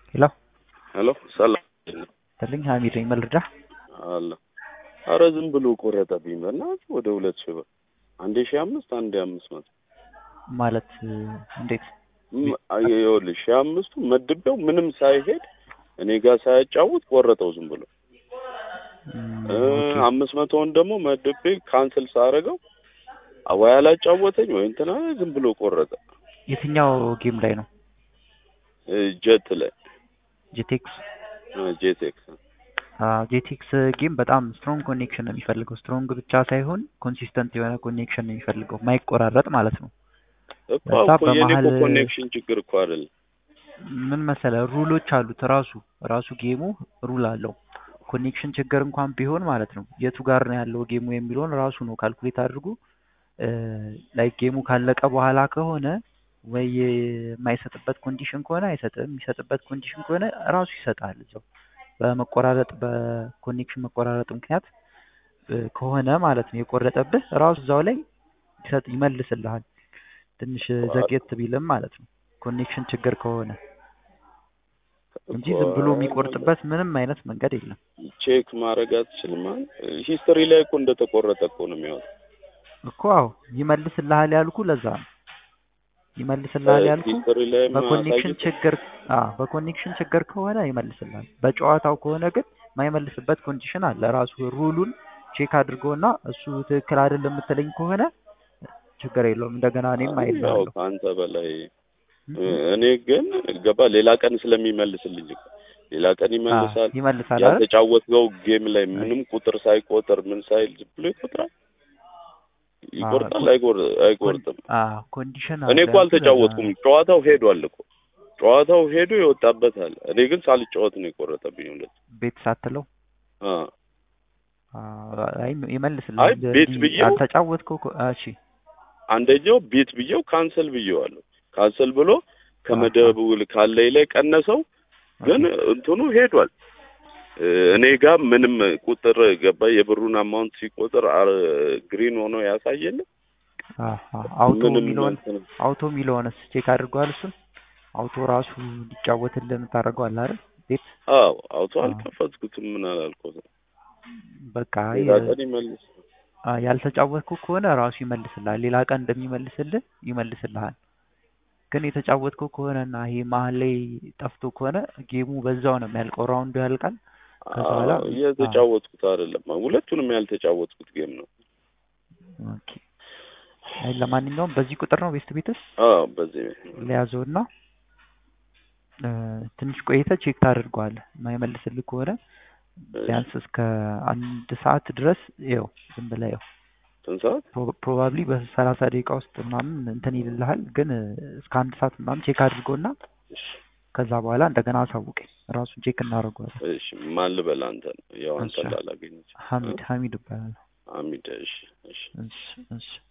ሄሎ ሄሎ ሰላም ትልኝ ሀሚድ ነኝ መልርዳህ አለ አረ ዝም ብሎ ቆረጠብኝ በእናትህ ወደ ሁለት ሺህ ብር አንዴ ሺህ አምስት አንዴ አምስት መቶ ማለት እንዴት ም- አይ- ይኸውልህ ሺህ አምስቱ መድቤው ምንም ሳይሄድ እኔ ጋር ሳያጫውት ቆረጠው ዝም ብሎ እም፣ እ፣ ኦኬ። አምስት መቶውን ደግሞ መድቤ ካንስል ሳረገው ወይ አላጫወተኝ ወይ እንትና ዝም ብሎ ቆረጠ የትኛው ጌም ላይ ነው እ፣ ጀት ላይ ጄቴክስ እ፣ ጄቴክስ ጄቴክስ ጌም በጣም ስትሮንግ ኮኔክሽን ነው የሚፈልገው ስትሮንግ ብቻ ሳይሆን ኮንሲስተንት የሆነ ኮኔክሽን ነው የሚፈልገው ማይቆራረጥ ማለት ነው እኮ በዛ እኮ የኔ እኮ በመሀል- ኮኔክሽን ችግር እኮ አይደለም ምን መሰለ ሩሎች አሉት ራሱ ራሱ ጌሙ ሩል አለው ኮኔክሽን ችግር እንኳን ቢሆን ማለት ነው የቱ ጋር ነው ያለው ጌሙ የሚለውን ራሱ ነው ካልኩሌት አድርጎ ላይ ጌሙ ካለቀ በኋላ ከሆነ ወይ የማይሰጥበት ኮንዲሽን ከሆነ አይሰጥም የሚሰጥበት ኮንዲሽን ከሆነ ራሱ ይሰጣል እዛው በመቆራረጥ በኮኔክሽን መቆራረጥ ምክንያት እ፣ ከሆነ ማለት ነው የቆረጠብህ ራሱ እዛው ላይ ይሰጥ ይመልስልሃል ትንሽ ዘግየት ቢልም ማለት ነው ኮኔክሽን ችግር ከሆነ እንጂ እኮ ዝም ብሎ የሚቆርጥበት ምንም አይነት መንገድ የለም። ቼክ ማድረግ አትችልም ሂስትሪ ላይ እኮ እንደተቆረጠ እኮ ነው የሚያወጣው እኮ አዎ ይመልስልሃል ያልኩ ለዛ ነው ይመልስልሃል ያልኩ ሂስትሪ ላይ በኮኔክሽን ማሳየት ችግር አዎ በኮኔክሽን ችግር ከሆነ ይመልስልሃል። በጨዋታው ከሆነ ግን የማይመልስበት ኮንዲሽን አለ። ራሱ ሩሉን ቼክ አድርጎና እሱ ትክክል አይደለም የምትለኝ ከሆነ ችግር የለውም እንደገና እኔም ያው አይልሃለሁ። ከአንተ በላይ እኔ ግን ገባ ሌላ ቀን ስለሚመልስልኝ እኮ ሌላ ቀን ይመልሳል ይመልሳል አይደል? ያልተጫወትከው ጌም ላይ ምንም ቁጥር ሳይቆጥር ምን ሳይል ዝም ብሎ ይቆጥራል ይቆርጣል አይቆር- አይቆርጥም አዎ ኮንዲሽን እኔ እኮ አልተጫወትኩም ጨዋታው ሄዷል እኮ ጨዋታው ሄዶ ይወጣበታል እኔ ግን ሳልጫወት ነው የቆረጠብኝ ሁለት ቤት ሳትለው አ አዎ፣ አይ ይመልስልሃል። አይ ቤት እንዲህ ብዬው- አልተጫወትከው እኮ- እሺ አንደኛው ቤት ብዬው ካንሰል ብዬዋለሁ ካንሰል ብሎ ከመደቡ ካለኝ ላይ ቀነሰው ግን እንትኑ ሄዷል እ፣ እኔ ጋር ምንም ቁጥር ገባ የብሩን አማውንት ሲቆጥር አር- ግሪን ሆኖ ያሳየል አሃ፣ አውቶ ምንም የሚለውን እንትን አውቶ የሚለውንስ ቼክ አድርገዋል? እሱን አውቶ ራሱ እንዲጫወትልን ታደርገዋለህ አይደል? ቤት አዎ አውቶ አዎ። አልከፈትኩትም ምን አላልኩትም በቃ ሌላ የ- ቀን ይመልስ አ፣ ያልተጫወትከው ከሆነ ራሱ ይመልስልሃል። ሌላ ቀን እንደሚመልስልህ ይመልስልሃል። ግን የተጫወትከው ከሆነና ይሄ መሀል ላይ ጠፍቶ ከሆነ ጌሙ በዛው ነው የሚያልቀው። ራውንዱ ያልቃል። ከዛ በኋላ አዎ፣ እየተጫወትኩት አይደለም ሁለቱንም ያልተጫወትኩት ጌም ነው ኦኬ። አይ ለማንኛውም በዚህ ቁጥር ነው ቤስት ቤትስ አዎ በዚህ ለያዘውና እ፣ ትንሽ ቆይተህ ቼክ ታደርገዋለህ። የማይመልስልህ ከሆነ ቢያንስ እስከ አንድ ሰዓት ድረስ ይኸው ዝም ብለህ ይኸው ስንት ሰዓት ፕሮባብሊ በሰላሳ ደቂቃ ውስጥ ምናምን እንትን ይልልሃል። ግን እ፣ እስከ አንድ ሰዓት ምናምን ቼክ አድርገውና እሺ ከዛ በኋላ እንደገና አሳውቀኝ። ራሱን ቼክ እናደርገዋለን። እሺ ማን ልበል አንተን ያው አንተን እሺ። ላላገኝ ሀሚድ ሀሚድ እባላለሁ። አሚድ እሺ እሺ እሺ እሺ